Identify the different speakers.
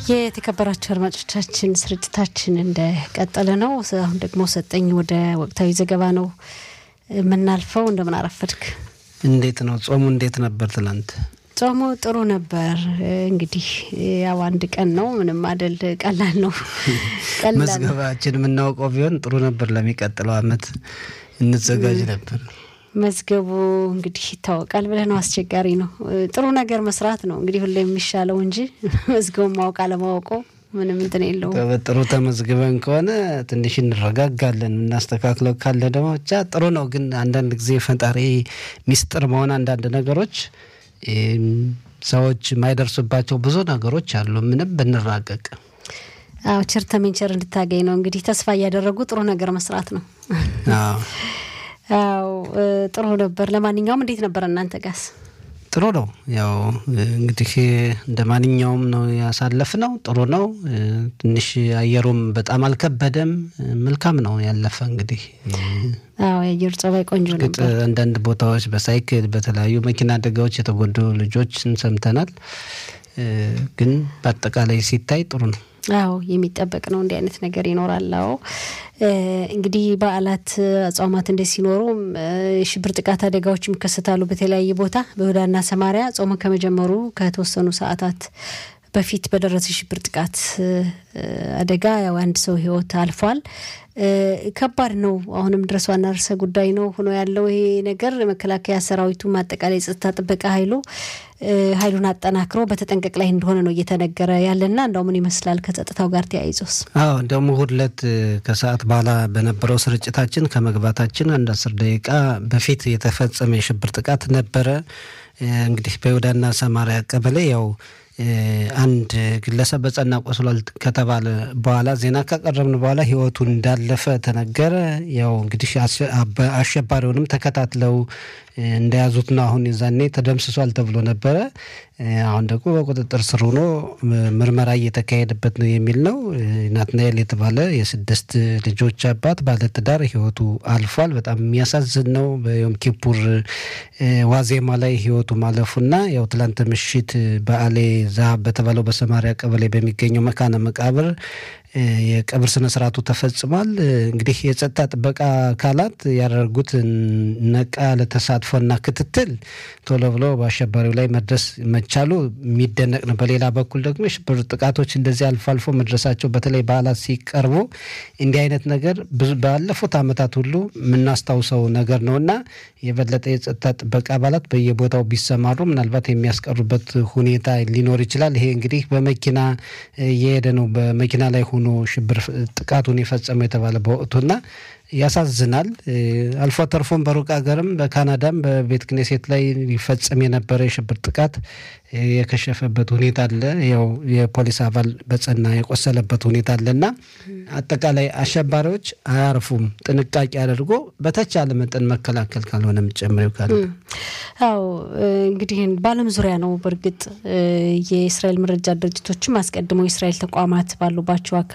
Speaker 1: የተከበራቸው አድማጮቻችን ስርጭታችን እንደቀጠለ ነው። አሁን ደግሞ ሰጠኝ ወደ ወቅታዊ ዘገባ ነው የምናልፈው። እንደምን አረፈድክ?
Speaker 2: እንዴት ነው ጾሙ? እንዴት ነበር ትላንት?
Speaker 1: ጾሙ ጥሩ ነበር። እንግዲህ ያው አንድ ቀን ነው፣ ምንም አደል፣ ቀላል ነው።
Speaker 2: መዝገባችን የምናውቀው ቢሆን ጥሩ ነበር። ለሚቀጥለው አመት እንዘጋጅ ነበር።
Speaker 1: መዝገቡ እንግዲህ ይታወቃል ብለህ ነው። አስቸጋሪ ነው። ጥሩ ነገር መስራት ነው እንግዲህ ሁሌ የሚሻለው እንጂ መዝገቡን ማወቅ አለማወቁ ምንም እንትን የለውም።
Speaker 2: ጥሩ ተመዝግበን ከሆነ ትንሽ እንረጋጋለን። እናስተካክለው ካለ ደግሞ ብቻ ጥሩ ነው። ግን አንዳንድ ጊዜ ፈጣሪ ሚስጥር መሆን አንዳንድ ነገሮች ሰዎች የማይደርሱባቸው ብዙ ነገሮች አሉ። ምንም ብንራቀቅ
Speaker 1: አዎ ቸር ተመንቸር እንድታገኝ ነው እንግዲህ ተስፋ እያደረጉ ጥሩ ነገር መስራት ነው። አዎ ጥሩ ነበር። ለማንኛውም እንዴት ነበር እናንተ ጋስ?
Speaker 2: ጥሩ ነው። ያው እንግዲህ እንደ ማንኛውም ነው ያሳለፍ ነው። ጥሩ ነው። ትንሽ አየሩም በጣም አልከበደም። መልካም ነው ያለፈ እንግዲህ
Speaker 1: አዎ የአየር ጸባይ ቆንጆ ነበር።
Speaker 2: አንዳንድ ቦታዎች በሳይክል በተለያዩ መኪና አደጋዎች የተጎዱ ልጆችን ሰምተናል። ግን በአጠቃላይ ሲታይ ጥሩ ነው።
Speaker 1: አዎ የሚጠበቅ ነው። እንዲህ አይነት ነገር ይኖራል። አዎ እንግዲህ በዓላት አጽዋማት እንደ ሲኖሩ የሽብር ጥቃት አደጋዎች ይከሰታሉ በተለያየ ቦታ በይሁዳና ሰማሪያ ጾሙ ከመጀመሩ ከተወሰኑ ሰዓታት በፊት በደረሰ የሽብር ጥቃት አደጋ ያው አንድ ሰው ሕይወት አልፏል። ከባድ ነው። አሁንም ድረስ ዋና ርዕሰ ጉዳይ ነው ሆኖ ያለው ይሄ ነገር መከላከያ ሰራዊቱም አጠቃላይ የጸጥታ ጥበቃ ኃይሉ ኃይሉን አጠናክሮ በተጠንቀቅ ላይ እንደሆነ ነው እየተነገረ ያለና እንደው ምን ይመስላል ከጸጥታው ጋር ተያይዞስ?
Speaker 2: አዎ እንደውም እሁድ ዕለት ከሰዓት በኋላ በነበረው ስርጭታችን ከመግባታችን አንድ አስር ደቂቃ በፊት የተፈጸመ የሽብር ጥቃት ነበረ። እንግዲህ በይሁዳና ሰማሪያ ቀበሌ ያው አንድ ግለሰብ በጸና ቆስሏል ከተባለ በኋላ ዜና ካቀረብን በኋላ ህይወቱ እንዳለፈ ተነገረ። ያው እንግዲህ አሸባሪውንም ተከታትለው እንደያዙት ነው። አሁን የዛኔ ተደምስሷል ተብሎ ነበረ። አሁን ደግሞ በቁጥጥር ስር ሆኖ ምርመራ እየተካሄደበት ነው የሚል ነው። ናትናኤል የተባለ የስድስት ልጆች አባት ባለትዳር ህይወቱ አልፏል። በጣም የሚያሳዝን ነው። በዮም ኪፑር ዋዜማ ላይ ህይወቱ ማለፉና ያው ትላንት ምሽት በአሌ ዛሀብ በተባለው በሰማሪያ ቀበሌ በሚገኘው መካነ መቃብር የቀብር ስነ ስርዓቱ ተፈጽሟል። እንግዲህ የጸጥታ ጥበቃ አካላት ያደረጉት ነቃ ያለ ተሳትፎና ክትትል ቶሎ ብሎ በአሸባሪው ላይ መድረስ መቻሉ የሚደነቅ ነው። በሌላ በኩል ደግሞ የሽብር ጥቃቶች እንደዚህ አልፎ አልፎ መድረሳቸው በተለይ በዓላት ሲቀርቡ እንዲህ አይነት ነገር ባለፉት ዓመታት ሁሉ የምናስታውሰው ነገር ነው እና የበለጠ የጸጥታ ጥበቃ አባላት በየቦታው ቢሰማሩ ምናልባት የሚያስቀሩበት ሁኔታ ሊኖር ይችላል። ይሄ እንግዲህ በመኪና እየሄደ ነው በመኪና ላይ ሆኖ ሽብር ጥቃቱን የፈጸመው የተባለ በወቅቱና ያሳዝናል። አልፎ ተርፎም በሩቅ ሀገርም በካናዳም በቤተ ክኔሴት ላይ ሊፈጸም የነበረ የሽብር ጥቃት የከሸፈበት ሁኔታ አለ። ያው የፖሊስ አባል በጸና የቆሰለበት ሁኔታ አለ እና አጠቃላይ አሸባሪዎች አያርፉም። ጥንቃቄ አድርጎ በተቻለ መጠን መከላከል ካልሆነ ጨምሬው ካለ
Speaker 1: አዎ እንግዲህ በዓለም ዙሪያ ነው። በእርግጥ የእስራኤል መረጃ ድርጅቶችም አስቀድሞ የእስራኤል ተቋማት ባሉባቸው